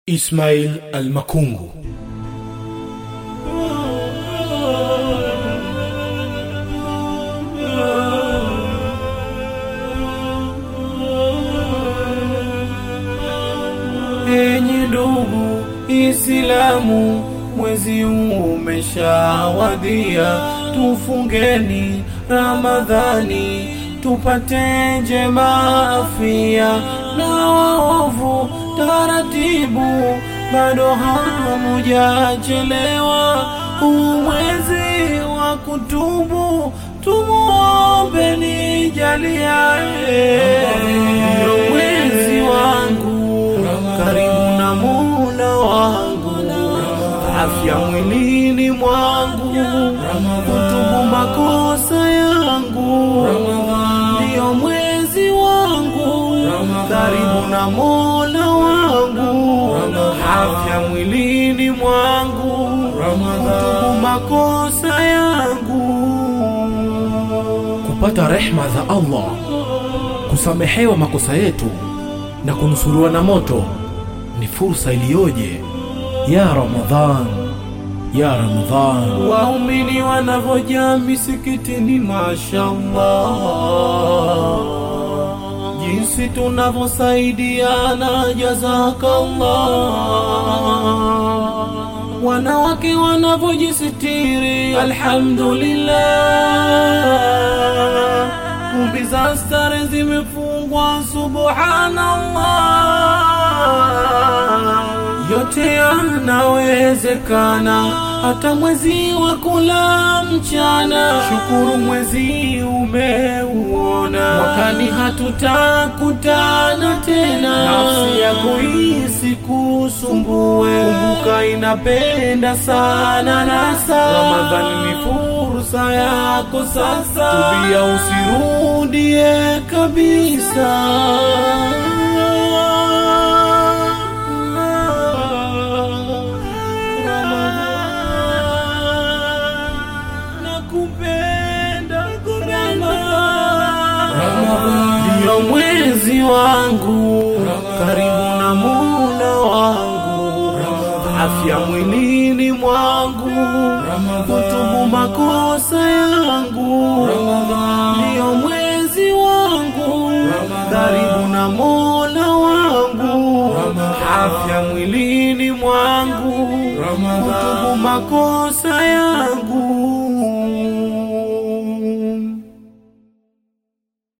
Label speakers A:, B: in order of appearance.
A: Ismail Al-Makungu
B: Enyi ndugu Islamu, mwezi umeshawadia, tufungeni Ramadhani tupate njema afia, na waovu taratibu, bado hamujachelewa. Huu mwezi wa kutubu, tumuombe nijaliaye, ndio mwezi wangu karibu na Mola wangu, afya mwilini mwangu, kutubu makosa yangu, ndio mwezi wangu, karibu na Mola wangu, afya mwilini mwangu, kutubu makosa yangu.
A: kupata rehma za Allah, kusamehewa makosa yetu na kunusuriwa na moto ni fursa iliyoje! Ya Ramadhan, ya Ramadhan,
B: waumini wanavyoja misikitini, mashallah, jinsi tunavyosaidiana, jazakallah, wanawake wanavyojisitiri, alhamdulillah, kumbi za stare zimefungwa, subhanallah yote yanawezekana, hata mwezi wa kula mchana. Shukuru mwezi umeuona, mwakani hatutakutana tena. Nafsi yako isikusumbue, kumbuka inapenda sana nasa. Ramadhani ni fursa yako sasa, tubia usirudie kabisa. Nakupenda ndio mwezi wangu, karibu na Mola wangu, afya mwilini mwangu, kutubu makosa yangu, ndio mwezi wangu, karibu na Mola wangu, afya mwilini mwangu, kutubu makosa yangu.